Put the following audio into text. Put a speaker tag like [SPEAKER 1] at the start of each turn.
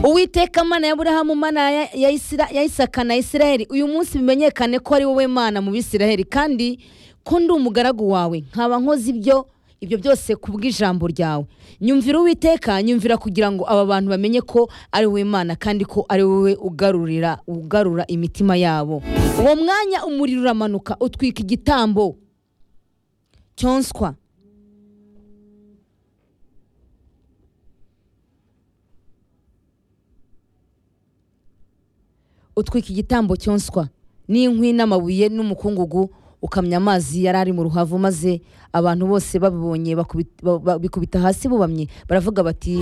[SPEAKER 1] uwiteka mana ya burahamu mana ya- ya Isira- ya isaka na isiraheli uyu munsi bimenyekane ko ari wowe mana mu bisiraheli kandi ko ndi umugaragu wawe nkaba nkoze ibyo ibyo byose ku bw'ijambo ryawe nyumvira uwiteka nyumvira kugira ngo aba bantu bamenye ko ari wowe mana kandi ko ari wowe ugarurira ugarura imitima yabo uwo mwanya umuriro uramanuka utwika igitambo cyonswa utwika igitambo cyonswa n'inkwi n'amabuye n'umukungugu ukamya amazi yari ari mu ruhavu maze abantu bose babibonye bakubita- ba- ba- bikubita hasi bubamye baravuga bati